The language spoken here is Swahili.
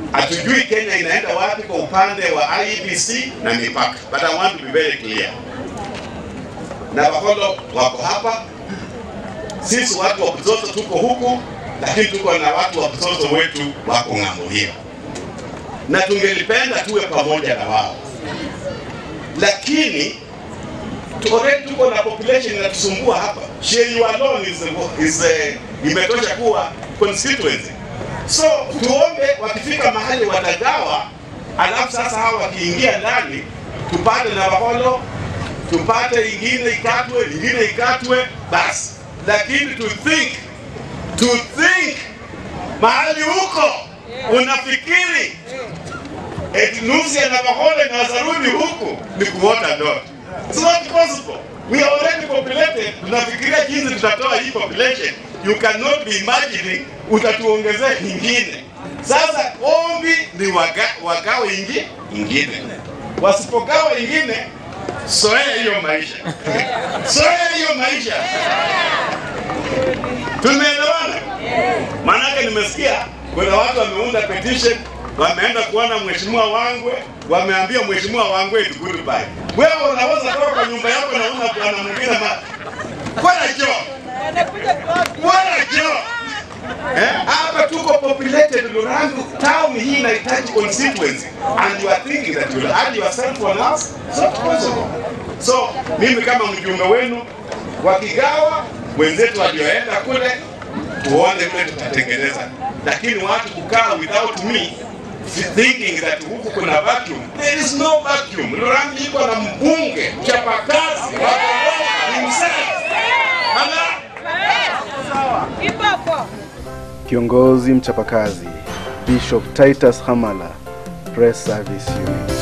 Hatujui Kenya inaenda wapi kwa upande wa IEBC na mipaka, but I want to be very clear. Navakholo wako hapa, sisi watu wa Buzozo tuko huku, lakini tuko na watu wa Buzozo wetu wako ng'ambo hiyo, na tungelipenda tuwe pamoja na wao, lakini tu- already tuko na population inatusumbua hapa. Sheyu alone is, is uh, imetosha kuwa constituency. So tuombe wakifika mahali watagawa, alafu sasa hawa wakiingia ndani tupate Navakholo, tupate ingine ikatwe, ingine ikatwe, basi. Lakini to think, to think mahali huko unafikiri eti nusu ya Navakholo inazarudi huku ni kuota ndoto. It's not possible. We are already populated. Tunafikiria jinsi tutatoa hii population. You cannot be imagining utatuongezea ingine. Sasa ombi ni waga, wagawe ingi, ingine. Wasipogawa ingine, soea hiyo maisha. soea hiyo maisha. Tumeelewana? Maanake nimesikia kuna watu wameunda petition, wameenda kuona mheshimiwa Wangwe, wameambia mheshimiwa Wangwe eti goodbye. Wewe unaweza toka kwa nyumba yako na una bwana mwingine ma bwana jo bwana jo Eh, hapa tuko populated Lurangu town hii inahitaji constituency and you are thinking that you will add yourself on us it's not possible so mimi kama mjumbe wenu wakigawa wenzetu walioenda kule tuone vile tutatengeneza, lakini watu kukaa without me thinking that huku kuna vacuum. There is no vacuum. Lurangi iko na mbunge chapakazi wa Bungoma himself. Ala, Kiongozi mchapakazi Bishop Titus Hamala, Press Service Unit.